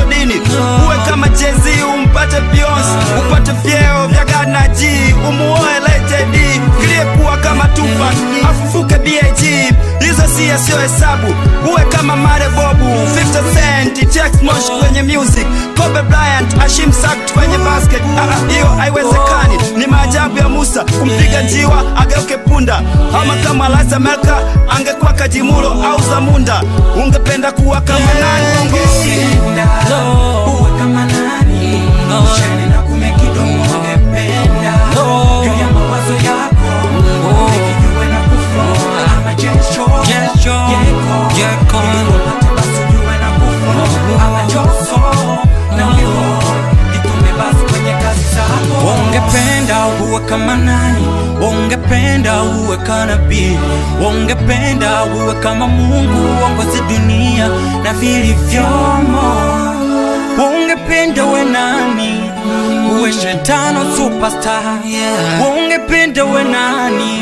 dini uwe kama jezi umpate Beyonce upate vyeo vya Ghana G umuoe Lady D kilie kuwa kama Tupac afufuke BAG hizo si sio hesabu uwe kama Mare Bobu 50 Cent Jack Mosh kwenye music Kobe Bryant Ashim Sakt kwenye basket Ah, ah, hiyo haiwezekani ni maajabu ya Musa kumpiga njiwa ageuke punda ama kama Liza Melka angekuwa Kajimulo au Zamunda ungependa kuwa kama nani Bongo? Ungependa uwe kama nani? Ushane na kumekidomo ungependa juu ya mawazo yako ukijue na kuflow ama jesho yeko ili upate basi ujue na kuflow ama joso na wimbo itume basi kwenye kazi zako ungependa uwe kama nani ungependa uwe kanabii ungependa uwe kama mungu uongozi dunia na vilivyomo ungependa uwe nani uwe shetano superstar ungependa uwe nani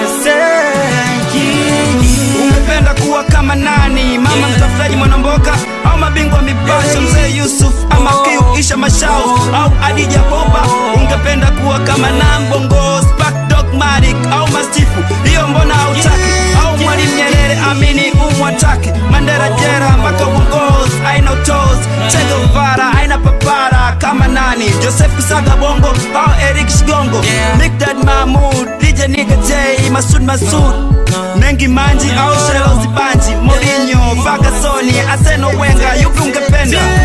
mpresenji ungependa kuwa kama nani mama mtafutaji mwanamboka au mabingwa mipasho mzee yusuf ama kiu isha mashau au adija boba ungependa kuwa kama nambongo spark dogmatic au mastifu hiyo mbona hautaki au mwalimu nyerere amini umwataki mandera jera mpaka uongozi aina utos chegevara aina papara kama nani joseph kusaga bongo au erik shigongo Yeah. Mikdad Mahmud, DJ Nigga J, Masud Masud Mengi Manji au Shelo Zibanji Mourinho, Ferguson, Arsene Wenger, yupi ungependa?